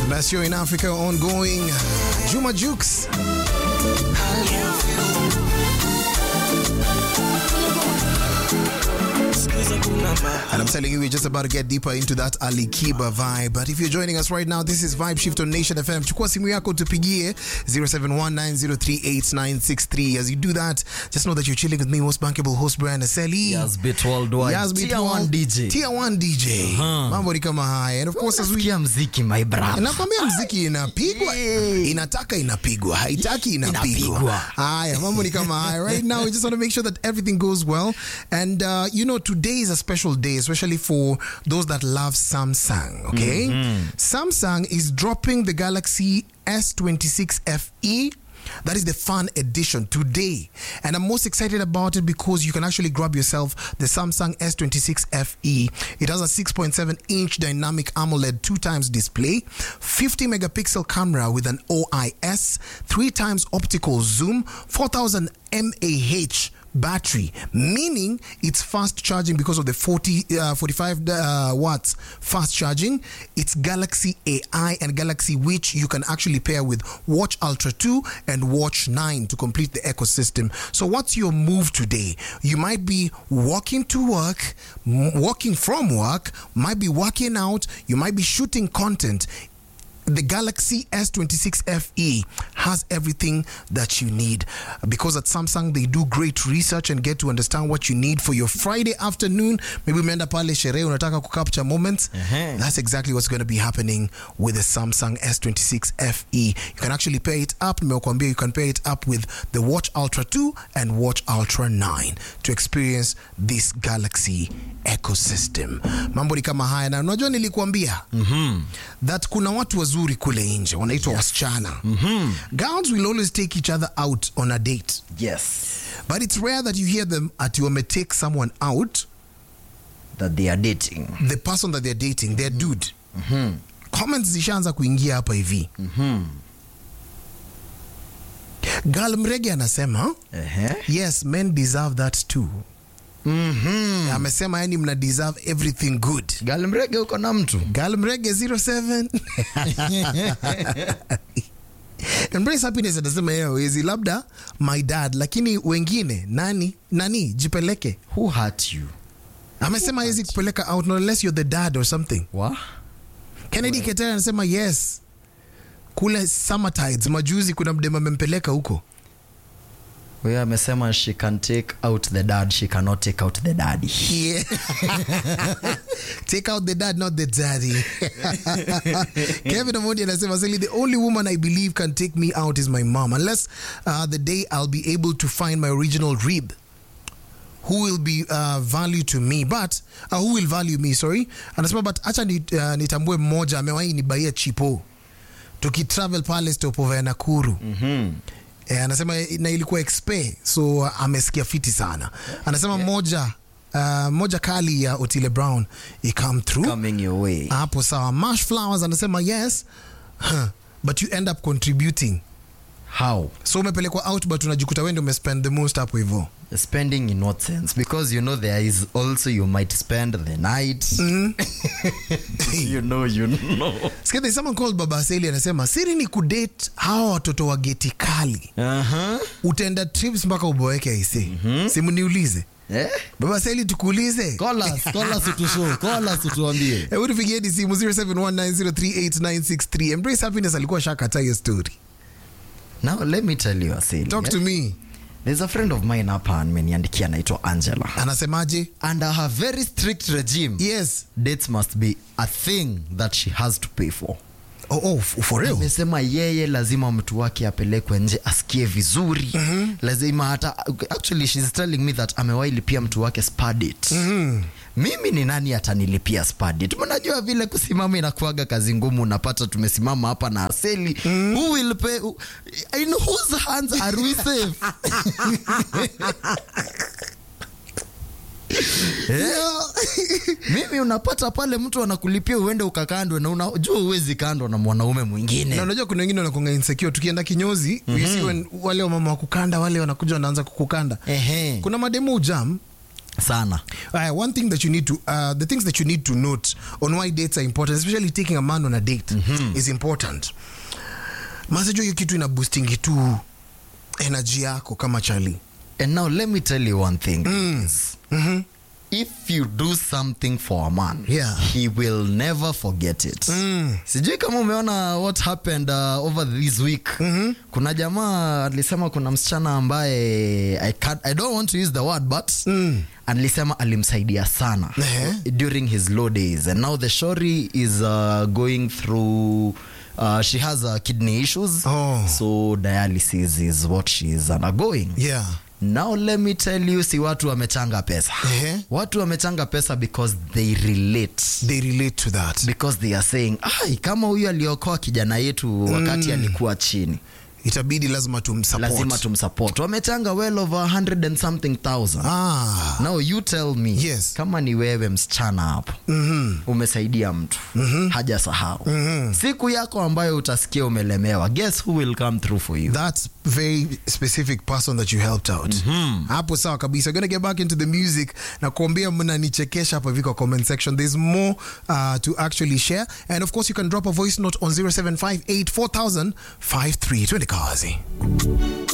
Best show in Africa ongoing. Juma Jukes. And I'm telling you, we're just about to get deeper into that Ali Kiba vibe. But if you're joining us right now, this is Vibe Shift on Nation FM. Chukua simu yako tupigie 0719038963. As you do that, just know that you're chilling with me, most bankable host Brian Aseli. Yes, bit worldwide. Yes, bit Tier one world- DJ. Tier 1 DJ. Mambo ni kama haya. And of course, as we Sikia mziki my brother. nakwambia mziki inapigwa Yeah. inataka inapigwa haitaki inapigwa Inapigwa. haya mambo ni kama haya right now we just want to make sure that everything goes well and uh, you know today is a special day especially for those that love samsung okay samsung is dropping the galaxy s26 fe that is the fun edition today. And I'm most excited about it because you can actually grab yourself the Samsung S26 FE. It has a 6.7 inch dynamic AMOLED two times display, 50 megapixel camera with an OIS, three times optical zoom, 4000 mAh battery, meaning it's fast charging because of the 40, uh, 45 uh, watts fast charging. It's Galaxy AI and Galaxy which you can actually pair with Watch Ultra 2 and Watch 9 to complete the ecosystem. So, what's your move today? You might be walking to work, m- walking from work, might be working out, you might be shooting content the Galaxy S26 FE has everything that you need because at Samsung they do great research and get to understand what you need for your Friday afternoon. Maybe umeenda pale sherehe unataka kucapture moments. Ehe. That's exactly what's going to be happening with the Samsung S26 FE. You can actually pair it up. Nimekuambia you can pair it up with the Watch Ultra 2 and Watch Ultra 9 to experience this Galaxy ecosystem. Mambo ni kama haya na unajua nilikuambia that kuna watu wazuri kule nje wanaitwa wasichana. Girls will always take each other out on a date. Yes. But it's rare that you hear them at you may take someone out, That they are dating. the person that they're dating, their dude. Comments zishaanza kuingia hapa hivi. Gal Mrege anasema Ehe. yes men deserve that too. Amesema yani mna deserve everything good. Gali mrege uko na mtu. Gal Mrege 07 Embrace happiness anasema yeye hawezi, labda my dad, lakini wengine nani nani jipeleke. Who hurt you? Amesema hawezi kupeleka out not unless you're the dad or something. Wa? Kennedy Ketera anasema yes, kule Summertides majuzi kuna mdema amempeleka huko. Huyo amesema she can take out the dad, she cannot take out the daddy. Yeah. Take out the dad, not the daddy. Kevin Omondi anasema Sally, the only woman I believe can take me out is my mom, unless uh, the day I'll be able to find my original rib. Who will be uh, value to me but uh, who will value me sorry anasema but acha ni, uh, nitambue mmoja amewahi nibaia chipo tukitravel pale stopover ya Nakuru Eh, anasema na ilikuwa expe so uh, amesikia fiti sana anasema moja uh, moja kali ya Otile Brown ikam through Coming your way. hapo sawa mash flowers anasema yes huh, but you end up contributing How? so umepelekwa out but unajikuta wewe ndio umespend the most hapo hivyo Spending in what sense? Because you know there is also you might spend the night. you know, you know. Sikia, there's someone called Baba Aseli anasema siri ni kudate hawa watoto wa geti kali Uh-huh. utaenda trips mpaka uboeke aise simu niulize Eh? Baba Aseli tukuulize Call us, call us utushow, call us utuambie. Hebu tupigieni simu 0719038963 Embrace Happiness alikuwa shakata hiyo story Now let me tell you Asili. talk eh? to me There's a friend of mine hapa ameniandikia anaitwa Angela. anasemaje Under her very strict regime, yes dates must be a thing that she has to pay for. oh, oh, f- for real amesema yeye lazima mtu wake apelekwe nje asikie vizuri lazima hata actually she's telling me that amewahi lipia mtu wake spa date mimi ni nani atanilipia spa date mnajua vile kusimama inakuaga kazi ngumu unapata tumesimama hapa na aseli who will pay in whose hands are we safe Eh? mimi unapata pale mtu anakulipia uende ukakandwe na unajua uwezi kandwa na mwanaume mwingine na unajua kuna wengine wanakonga insecure tukienda kinyozi mm-hmm. wale wamama wa kukanda wale wanakuja wanaanza kukukanda Ehe. kuna mademu jam sana Uh, one thing that you need to, uh, the things that you need to note on why dates are important, especially taking a man on a date is important. Masajo hiyo kitu ina boosting tu energy yako kama chali. and now let me tell you one thing is, if you do something for a man Yeah. he will never forget it sijui kama umeona what happened uh, over this week kuna jamaa alisema kuna msichana ambaye I, can't, i don't want to use the word but alisema alimsaidia sana Ehe. during his low days and now the shori is uh, going through uh, she has uh, kidney issues Oh. so dialysis is what she is undergoing Yeah. now let me tell you si watu wamechanga pesa Ehe. watu wamechanga pesa because they relate They relate to that. because they are saying ai kama huyu aliokoa kijana yetu wakati alikuwa chini Itabidi lazima tumsupport. lazima tumsupport wamechanga well over 100 and something thousand Ah. now you tell me Yes. kama ni wewe msichana hapo umesaidia mtu hajasahau siku yako ambayo utasikia umelemewa guess who will come through for you that very specific person that you helped out hapo sawa kabisa gonna get back into the music na kuambia mnanichekesha hapa hivi kwa comment section there's more uh, to actually share and of course you can drop a voice note on 0758400053 twende kazi